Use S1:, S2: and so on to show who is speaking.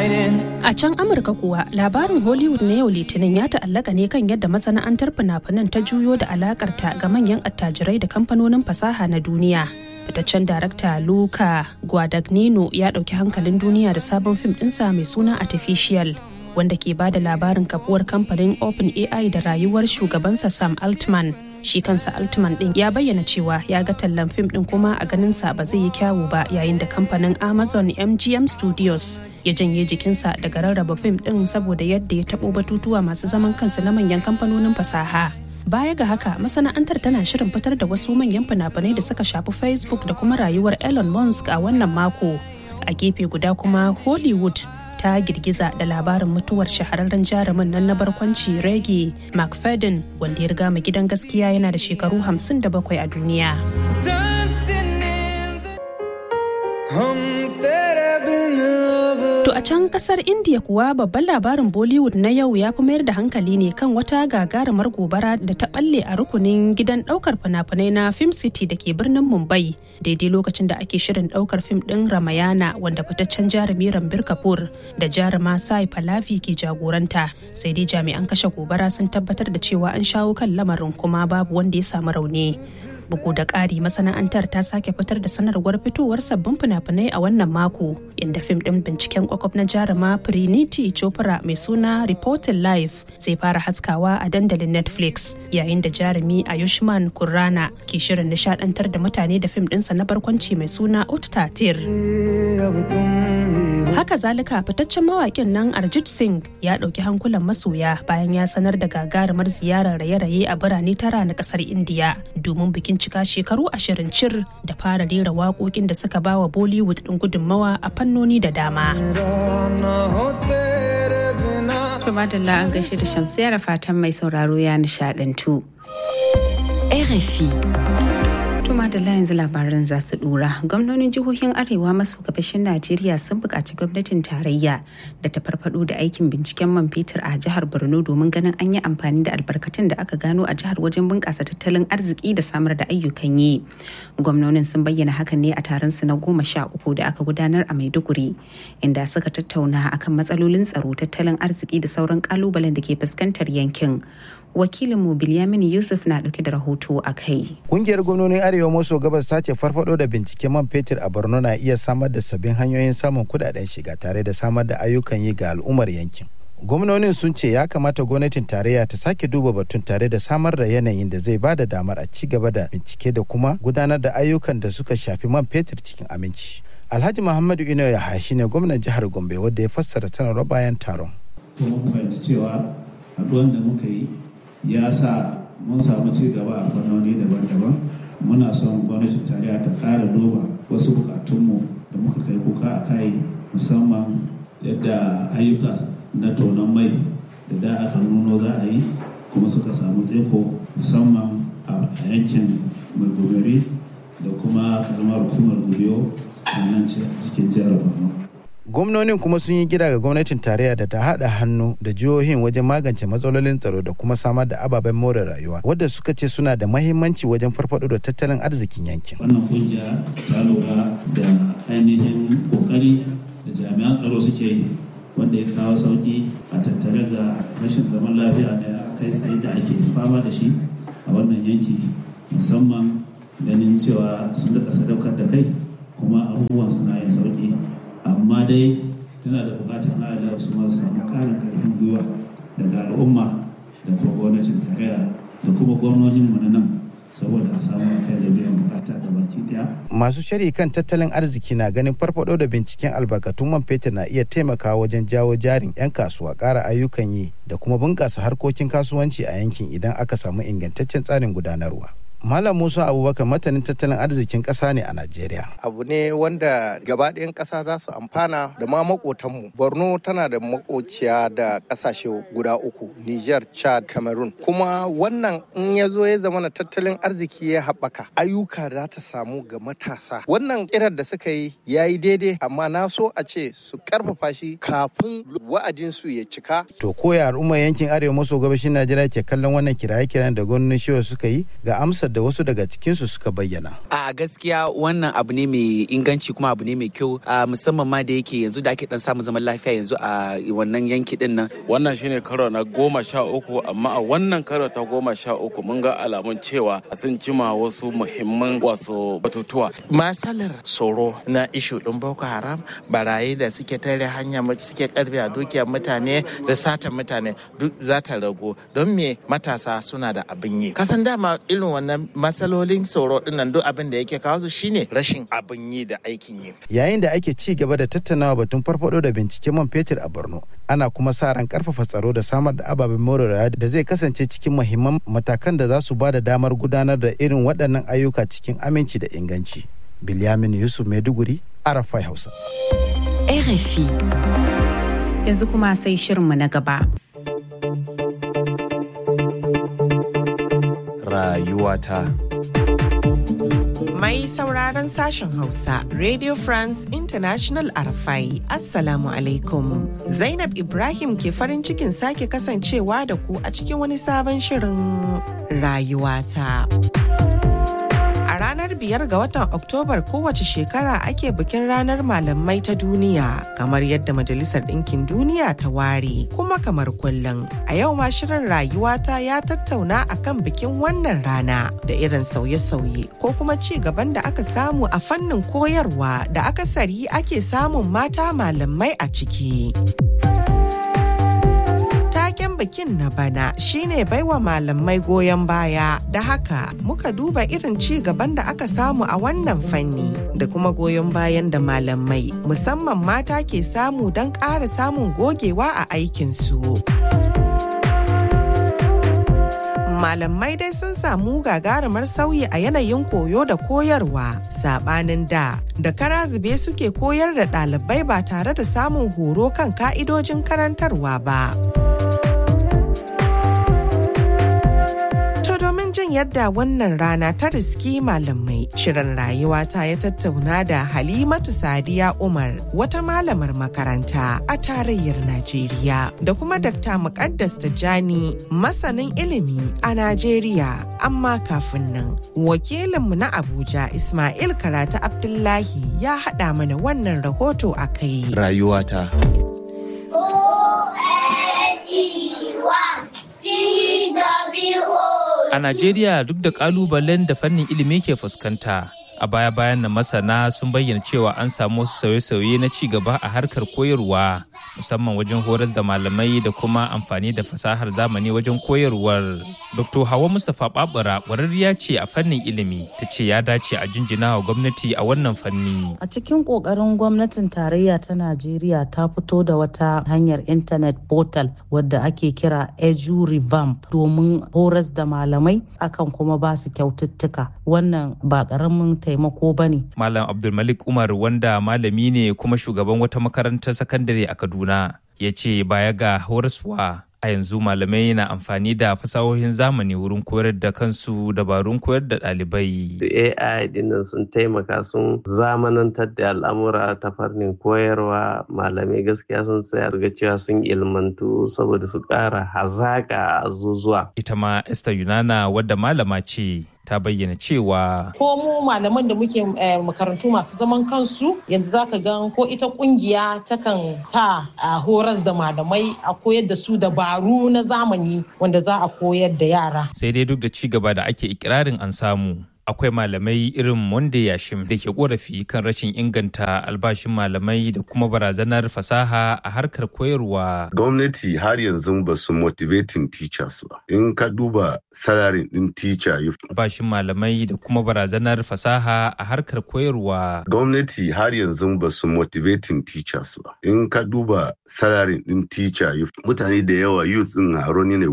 S1: hiding.
S2: A can Amurka kuwa labarin Hollywood na yau Litinin ya ta'allaka ne kan yadda masana'antar fina-finan ta juyo da alakarta ga manyan attajirai da kamfanonin fasaha na duniya. Fitaccen darakta Luca Guadagnino ya ɗauki hankalin duniya da sabon fim ɗinsa mai suna Artificial. wanda ke bada labarin kafuwar kamfanin Open AI da rayuwar shugabansa Sam Altman. Shi kansa Altman din ya bayyana cewa ya ga tallan fim din kuma a ganinsa ba zai yi kyawu ba yayin da kamfanin Amazon MGM Studios ya janye jikinsa daga rarraba fim din saboda yadda ya taɓo batutuwa masu zaman kansu na manyan kamfanonin fasaha. Baya ga haka masana'antar tana shirin fitar da wasu manyan fina-finai da suka shafi Facebook da kuma rayuwar Elon Musk a wannan mako. A gefe guda kuma Hollywood ta girgiza da labarin mutuwar shahararren jarumin nan na barkwanci Reggie McFadden wanda ya riga mu gidan gaskiya yana da shekaru 57 a duniya.
S1: Dancing in the hum tere bin ab
S2: To a can kasar India kuwa babban labarin Bollywood na yau ya fi mayar da hankali ne kan wata gagarumar gobara da ta balle a rukunin gidan daukar fina-finai na Film City da ke birnin Mumbai daidai lokacin da ake shirin daukar fim din Ramayana wanda fitaccen jarumi Rambir Kapoor da jaruma Sai Pallavi ke jagoranta sai dai jami'an kashe gobara sun tabbatar da cewa an shawo kan lamarin kuma babu wanda ya samu rauni. bugu da ƙari masana'antar ta sake fitar da sanarwar fitowar sabbin fina-finai a wannan mako inda fim ɗin binciken kwakwaf na jaruma Priniti Chopra mai suna Reporting Life zai fara haskawa a dandalin Netflix yayin da jarumi Ayushman Kurrana ke shirin nishadantar da mutane da fim ɗinsa na barkwanci mai suna Uttatir.
S1: ab tum hi
S2: Haka zalika fitaccen mawaƙin nan Arjit Singh ya ɗauki hankulan masoya bayan ya sanar da gagarumar ziyarar raye-raye a birane tara na ƙasar Indiya domin bikin cika shekaru ashirin cir da fara rera waƙoƙin da suka ba wa Bollywood ɗin gudunmawa a fannoni da dama.
S1: mera na ho tere bina
S3: To madalla an gaishe da shamsiya da fatan mai sauraro ya nishadantu.
S4: RFI.
S3: To madalla yanzu labaran za su dora. Gwamnonin jihohin Arewa maso gabashin Najeriya sun buƙaci gwamnatin tarayya da ta farfado da aikin binciken man fetur a jihar Borno domin ganin an yi amfani da albarkatun da aka gano a jihar wajen bunƙasa tattalin arziki da samar da ayyukan yi. Gwamnonin sun bayyana hakan ne a taron su na goma sha uku da aka gudanar a Maiduguri inda suka tattauna akan matsalolin tsaro tattalin arziki da sauran kalubalen da ke fuskantar yankin. Wakilinmu Bilyamin Yusuf na ɗauke da rahoto a kai.
S5: Kungiyar gwamnonin Arewa maso gabas ta ce farfado da binciken man fetur a Borno na iya samar da sabbin hanyoyin samun kudaden shiga tare da samar da ayyukan yi ga al'ummar yankin. Gwamnonin sun ce ya kamata gwamnatin tarayya ta sake duba batun tare da samar da yanayin da zai bada damar a ci gaba da bincike da kuma gudanar da ayyukan da suka shafi man fetur cikin aminci. Alhaji Muhammadu Ino Yahaya shine gwamnan jihar Gombe wanda ya fassara sanarwar bayan taron.
S6: to mun fahimci cewa haɗuwan da muka yi ya sa mun samu ci gaba a fannoni daban-daban muna son gwamnatin tarayya ta ƙara duba wasu bukatunmu da muka kai kuka a kai musamman yadda ayyuka na tonon mai da da aka nuno za a yi kuma suka samu tseko musamman a yankin mai goberi da kuma karamar hukumar gubiyo a nan cikin jihar borno
S5: gwamnonin kuma sun yi gida ga gwamnatin tarayya da ta haɗa hannu da jihohin wajen magance matsalolin tsaro da kuma samar da ababen more rayuwa wadda suka ce suna da mahimmanci wajen farfado da tattalin arzikin yankin
S6: wannan kungiya ta lura da ainihin kokari da jami'an tsaro suke yi wanda ya kawo sauki a tattare ga rashin zaman lafiya da kai tsaye da ake fama da shi a wannan yanki musamman ganin cewa sun daɗa sadaukar da kai kuma abubuwan suna yin sauki amma dai yana da bukatar haɗa su ma samu ƙarin ƙarfin gwiwa daga al'umma da kuma gwamnatin tarayya da kuma gwamnoninmu na nan saboda a samu kai da biyan bukata da baki daya.
S5: Masu shari kan tattalin arziki na ganin farfado da binciken albarkatun man fetur na iya taimakawa wajen jawo jarin 'yan kasuwa ƙara ayyukan yi da kuma bunƙasa harkokin kasuwanci a yankin idan aka samu ingantaccen tsarin gudanarwa. Malam Musa Abubakar matanin tattalin arzikin ƙasa ne a Najeriya.
S7: Abu ne wanda gabaɗayan ƙasa za su amfana da ma maƙotanmu. Borno tana da makociya da ƙasashe guda uku, Niger, Chad, Cameroon. Kuma wannan in ya zo ya zama na tattalin arziki ya haɓaka, ayyuka za ta samu ga matasa. Wannan kirar da suka yi ya yi daidai, amma na so a ce su ƙarfafa shi kafin wa'adinsu ya cika.
S5: To koya al'ummar yankin arewa maso gabashin Najeriya ke kallon wannan kiraye-kiran da gwamnonin shiwa suka yi ga amsar da wasu daga cikinsu suka bayyana.
S8: A gaskiya wannan abu ne mai inganci kuma abu ne mai kyau musamman ma da yake yanzu da ake dan samun zaman lafiya yanzu a wannan yanki din nan.
S9: Wannan shine karo na goma sha uku amma a wannan karo ta goma sha uku mun ga alamun cewa sun cima wasu muhimman wasu batutuwa.
S10: Masalar tsoro na ishu ɗin Boko Haram barayi da suke tare hanya suke karbe a dukiyar mutane da satan mutane duk za ta ragu don me matasa suna da abin yi. Kasan dama irin wannan matsalolin tsoro dinnan duk abin da yake kawo su shine rashin abin yi da aikin yi.
S5: Yayin da ake ci gaba da tattaunawa batun farfado da binciken man fetur a Borno, ana kuma sa ran karfafa tsaro da samar da ababen more rayuwa da zai kasance cikin muhimman matakan da za su ba da damar gudanar da irin waɗannan ayyuka cikin aminci da inganci. Bilyamin Yusuf Maiduguri, Arafai Hausa.
S4: RFI.
S3: Yanzu kuma sai shirinmu na gaba.
S11: Rayuwata.
S12: Mai sauraron sashen Hausa, Radio France International Arafai, Assalamu alaikum. Zainab Ibrahim ke farin cikin sake kasancewa da ku a cikin wani sabon shirin rayuwata. A ranar biyar ga watan Oktobar kowace shekara ake bikin ranar malamai ta duniya kamar yadda Majalisar Ɗinkin Duniya ta ware kuma kamar kullum. A yau ma shirin rayuwata ya tattauna akan bikin wannan rana da irin sauye-sauye ko kuma ci gaban da aka samu a fannin koyarwa da akasari ake samun mata malamai a ciki. taken bikin na bana shine baiwa malamai goyon baya da haka muka duba irin ci gaban da aka samu a wannan fanni da kuma goyon bayan da malamai musamman mata ke samu don ƙara samun gogewa a aikinsu. malamai dai sun samu gagarumar sauyi a yanayin koyo da koyarwa sabanin da da kara zube suke koyar da ɗalibai ba tare da samun horo kan ka'idojin karantarwa ba. domin jin yadda wannan rana ta riski malamai shirin rayuwa ta ya tattauna da halimatu sadiya umar wata malamar makaranta a tarayyar najeriya da kuma dakta muqaddas tijjani masanin ilimi a najeriya amma kafin nan wakilinmu na abuja ismail karata abdullahi ya haɗa mana wannan rahoto a kai
S11: Rayuwata.
S13: A Najeriya duk da kalubalen da fannin ilimi ke fuskanta, a baya-bayan na masana sun bayyana cewa an samu wasu sauye-sauye na ci gaba a harkar koyarwa, musamman wajen horas da malamai da kuma amfani da fasahar zamani wajen koyarwar. Dr. Hawa Mustapha Babura ƙwararriya ce a fannin ilimi, ta ce ya dace a jinjina wa gwamnati a wannan fanni.
S14: A cikin ƙoƙarin gwamnatin tarayya ta Najeriya ta fito da wata hanyar intanet portal wadda ake kira Edu Revamp domin horas da malamai akan kuma ba su kyaututtuka. Wannan ba ƙaramin taimako ba ne.
S13: Malam Abdulmalik Umar wanda malami ne kuma shugaban wata makarantar sakandare a Kaduna ya ce baya ga horaswa a yanzu malamai na amfani da fasahohin zamani wurin koyar da kansu dabarun koyar da ɗalibai.
S15: AI dinnan sun taimaka sun zamanantar da al'amura ta fannin koyarwa malamai gaskiya sun tsaya ga cewa sun ilmantu saboda su ƙara hazaƙa a zuzuwa.
S13: Ita ma Esther Yunana wadda malama ce ta bayyana cewa
S16: ko mu malaman da muke makarantu masu zaman kansu yanzu zaka gan ko ita kungiya takan sa a horas da malamai a koyar da su dabaru na zamani wanda za a koyar da yara
S13: sai dai duk da ci gaba da ake ikirarin an samu akwai malamai irin Monde Yashim da ke korafi kan rashin inganta albashin malamai da kuma barazanar fasaha a harkar koyarwa.
S17: Gwamnati har yanzu ba su motivating teachers ba. In ka duba salarin din teacher
S13: Albashin malamai da kuma barazanar fasaha a harkar koyarwa.
S17: Gwamnati har yanzu ba su motivating teachers ba. In ka duba salarin din teacher mutane da yawa youth din haro ne